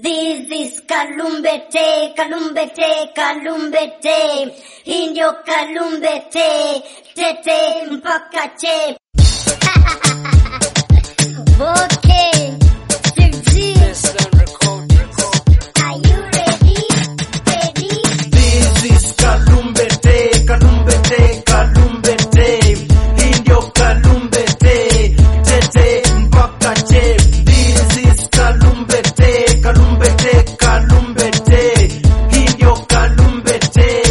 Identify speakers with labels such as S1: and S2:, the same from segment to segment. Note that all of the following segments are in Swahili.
S1: This is Kalumbete, Kalumbete, Kalumbete. Hii ndio Kalumbete, tete mpaka che. Okay, Sirji, are you ready? Ready?
S2: This is Kalumbete, Kalumbete, Kalumbete. Hii ndio Kalumbete, tete mpaka che. This is Kalumbete, Kalumbete, Kalumbete. Hii ndio Kalumbete,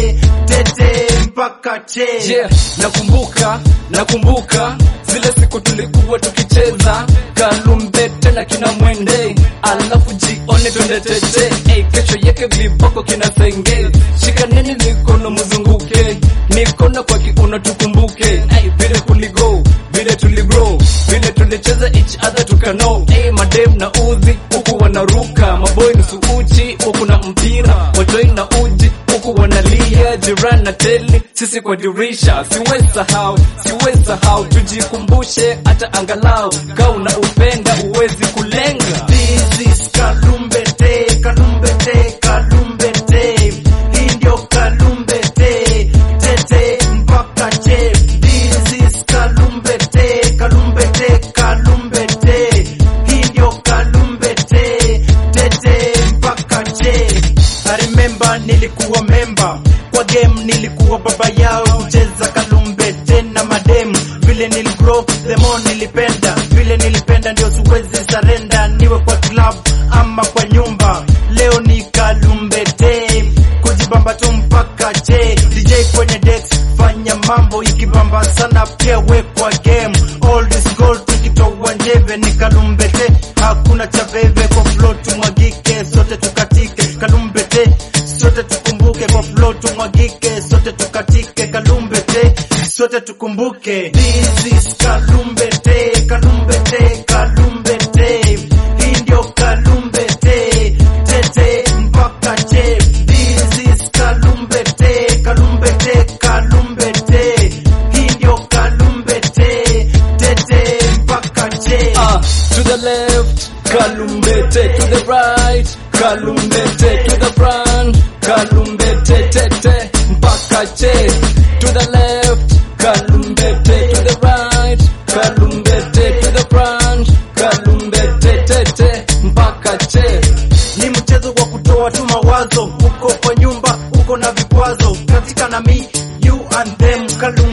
S2: tete mpaka che.
S3: Yeah, nakumbuka, nakumbuka zile siku tulikuwa tukicheza kalumbete na kina mwende, alafu jione twende tete. Hey, kesho yake viboko kina senge, shikaneni mikono mzunguke, mikono kwa kiuno tukumbuke. Hey, vile kuligo, vile tuligrow, vile tulicheza each other tukano. Hey, madem na uzi huku wanaruka, maboy nusu uchi huku na mpira, watoi na uji huku wanalia, jirani na teli, sisi kwa dirisha. Siwezi sahau, siwezi sahau, tujikumbushe hata angalau, kaa una upenda uwezi kulenga.
S2: This is Kalumbete, Kalumbete, Kalumbete. Hii ndio Kalumbete, tete mpaka che. This is Kalumbete, Kalumbete, Kalumbete. Hii ndio Kalumbete, tete mpaka che. I remember nilikuwa member kwa game, nilikuwa baba yao kucheza Kalumbete na madem. Vile niligrow the more nilipenda, vile nilipenda ndio siwezi sarenda, niwe kwa club ama kwa nyumba. Leo ni Kalumbete, kujibamba tu mpaka che. DJ kwenye decks, fanya mambo ikibamba sana, pia we kwa game. All this gold tukitoa njeve ni Kalumbete, hakuna cha veve kwa flow tumwagike, sote tukatike Kalumbete, sote tukumbuke kwa flow tumwagike, sote tukatike Kalumbete, sote tukumbuke. This is Kalumbete, Kalumbete, Kalumbete. Hii ndio Kalumbete, tete mpaka che. This is Kalumbete, Kalumbete, Kalumbete. Hii ndio Kalumbete, tete mpaka che.
S3: Ah, to the left, Kalumbete, to the right, Kalumbete, to the front, Kalumbete, tete, mpaka che. To the left, Kalumbete, to the right, Kalumbete, to the front, Kalumbete, tete, mpaka che.
S2: ni mchezo wa kutoa tu mawazo, uko kwa nyumba, uko na vikwazo, katika na mi you and them, Kalumbete